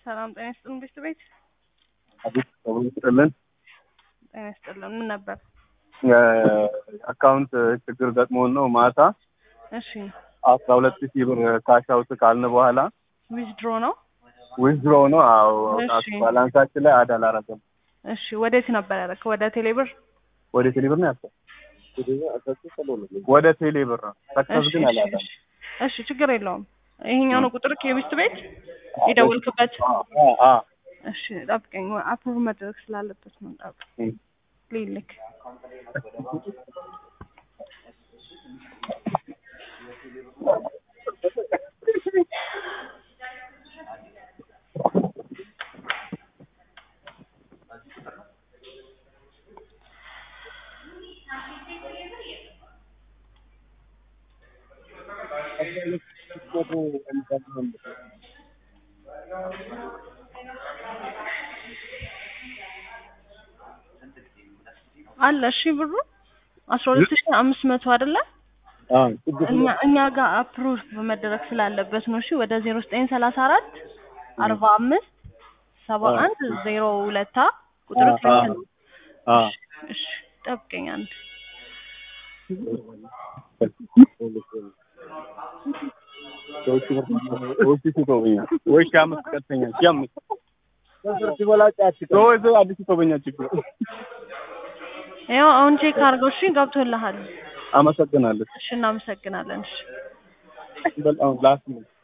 ሰላም ጤና ይስጥልን ቤት ቤት አቤት ሰው ይስጥልን። ጤና ይስጥልን። ምን ነበር? አካውንት ችግር ገጥሞን ነው ማታ እሺ አስራ ሁለት ሺህ ብር ካሽ አውት ካልን በኋላ ዊዝድሮ ነው። ዊዝድሮ ነው። አዎ እሺ። ባላንሳችን ላይ አድ አላረገም። እሺ ወዴት ነበር ያደረግከው? ወደ ቴሌብር? ወደ ቴሌብር ነው ያሰ ወደ ቴሌብር ነው ሰክሰስ እሺ ግን እሺ አላለም። እሺ። እሺ ችግር የለውም። ይሄኛው ነው ቁጥር የቤት ቤት የደወልክበት? አ- አ እሺ ጠብቀኝ። አፕሮቭ መድረግ ስላለበት ነው። ጠብቅ እም። ልልክ አለ። እሺ ብሩ አስራ ሁለት ሺህ አምስት መቶ አይደለ? አ ችግር እኛ እኛ ጋር አፕሩቭ መደረግ ስላለበት ነው። እሺ ወደ ዜሮ ዘጠኝ ሰላሳ አራት አርባ አምስት ሰባ አንድ ዜሮ ሁለታ ቁጥሩ አ- ትክክል ነው። አ እሺ ጠብቀኝ አንድ ሰዎች ይቶበኛል ወይ ሺህ አምስት ቀጥተኛል ሺህ አምስት ሰዎች አዲስ ይቶበኛል ችግር ያው አሁን ቼክ አድርገው። እሺ ገብቶልሃል። አመሰግናለሁ። እሺ እናመሰግናለን። እሺ በጣም ላስት